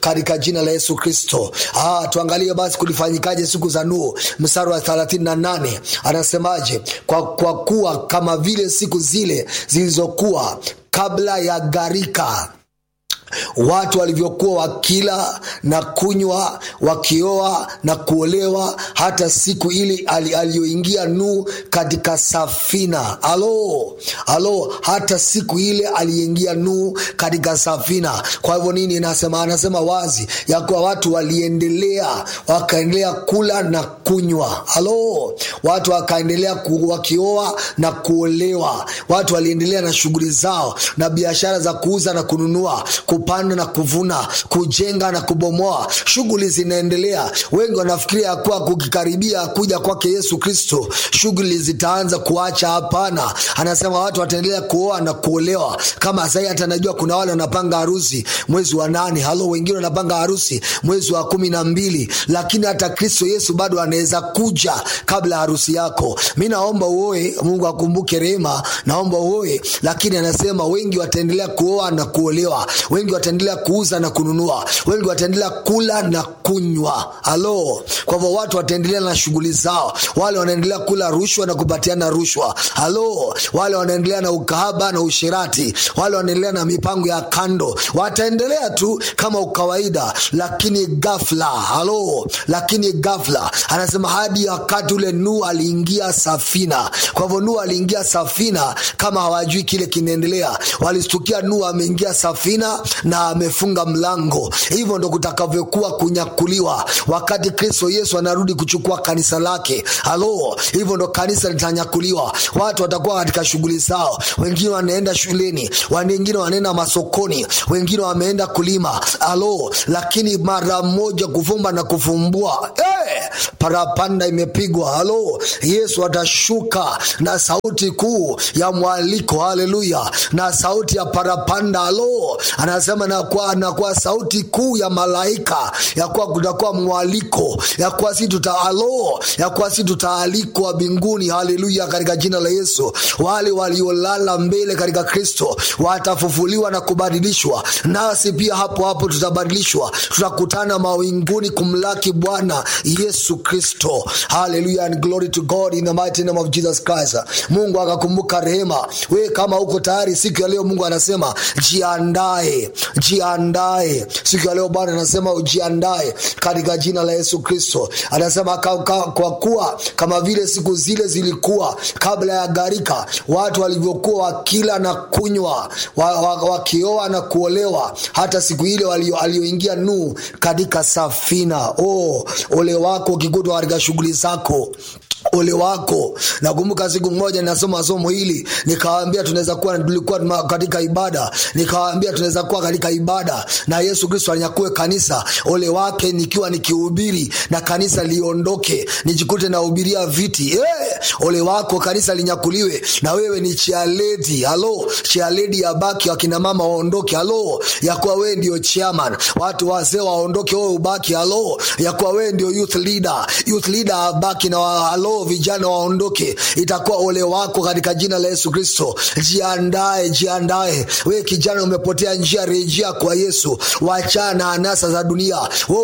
katika jina la Yesu Kristo. Ah, tuangalie basi kulifanyikaje siku za Nuhu, mstari wa 38 anasemaje? Kwa, kwa kuwa kama vile siku zile zilizokuwa kabla ya gharika watu walivyokuwa wakila na kunywa wakioa na kuolewa hata siku ile aliyoingia Nuhu katika safina. Alo, alo, hata siku ile aliingia Nuhu katika safina. Kwa hivyo nini nasema? Anasema wazi ya kuwa watu waliendelea wakaendelea kula na kunywa. Alo, watu wakaendelea ku, wakioa na kuolewa. Watu waliendelea na shughuli zao na biashara za kuuza na kununua kupanda na kuvuna, kujenga na kubomoa, shughuli zinaendelea. Wengi wanafikiria ya kuwa kukikaribia kuja kwake Yesu Kristo shughuli zitaanza kuacha. Hapana, anasema watu wataendelea kuoa na kuolewa. Kama sahii hata najua kuna wale wanapanga harusi mwezi wa nane, halo, wengine wanapanga harusi mwezi wa kumi na mbili, lakini hata Kristo Yesu bado anaweza kuja kabla harusi yako. Mi naomba uoe, Mungu akumbuke rehema, naomba uoe, lakini anasema wengi wataendelea kuoa na kuolewa wengi wataendelea kuuza na kununua, wengi wataendelea kula na kunywa. Halo, kwa hivyo watu wataendelea na shughuli zao. Wale wanaendelea kula rushwa na kupatiana rushwa. Halo, wale wanaendelea na ukahaba na ushirati, wale wanaendelea na mipango ya kando, wataendelea tu kama ukawaida, lakini ghafla, halo, lakini ghafla, anasema hadi wakati ule Nuhu aliingia safina. Kwa hivyo Nuhu aliingia safina, kama hawajui kile kinaendelea, walistukia Nuhu ameingia safina na amefunga mlango. Hivyo ndo kutakavyokuwa kunyakuliwa wakati Kristo Yesu anarudi kuchukua kanisa lake. Halo, hivyo ndo kanisa litanyakuliwa. Watu watakuwa katika shughuli zao, wengine wanaenda shuleni, wengine wanaenda masokoni, wengine wameenda kulima. Halo, lakini mara moja kufumba na kufumbua, hey, parapanda imepigwa. Halo, Yesu atashuka na sauti kuu ya mwaliko. Haleluya, na sauti ya parapanda. Halo, anasema na kwa, na kwa sauti kuu ya malaika ya kuwa kutakuwa mwaliko ya kuwa si tuta alo ya kuwa si tutaalikwa mbinguni. Haleluya, katika jina la Yesu. Wale waliolala mbele katika Kristo watafufuliwa na kubadilishwa, nasi pia hapo hapo tutabadilishwa, tutakutana mawinguni kumlaki Bwana Yesu Kristo. Haleluya, and glory to God in the mighty name of Jesus Christ. Mungu akakumbuka rehema. We kama uko tayari siku ya leo, Mungu anasema jiandae jiandae siku ya leo bwana anasema ujiandae katika jina la yesu kristo anasema ka, ka, kwa kuwa kama vile siku zile zilikuwa kabla ya gharika watu walivyokuwa wakila na kunywa wakioa wa, wa na kuolewa hata siku ile aliyoingia nuu katika safina oh, ole wako ukikutwa katika shughuli zako ole wako. Nakumbuka siku moja ninasoma somo hili nikawaambia, tunaweza kuwa tulikuwa katika ibada, nikawaambia tunaweza kuwa katika ibada na Yesu Kristo anyakue kanisa. Ole wake nikiwa nikihubiri na kanisa liondoke, nijikute nahubiria viti eh, ole wako kanisa linyakuliwe na wewe ni chialedi. Halo, chialedi ya baki, wakina mama waondoke. Halo, ya kuwa wewe ndio chairman, watu wazee waondoke, wewe ubaki. Halo, ya kuwa wewe ndio youth leader, youth leader abaki na wa, halo vijana waondoke, itakuwa ole wako katika jina la Yesu Kristo. Jiandae, jiandae. Wewe kijana umepotea njia, rejea kwa Yesu, wachana na anasa za dunia. Wewe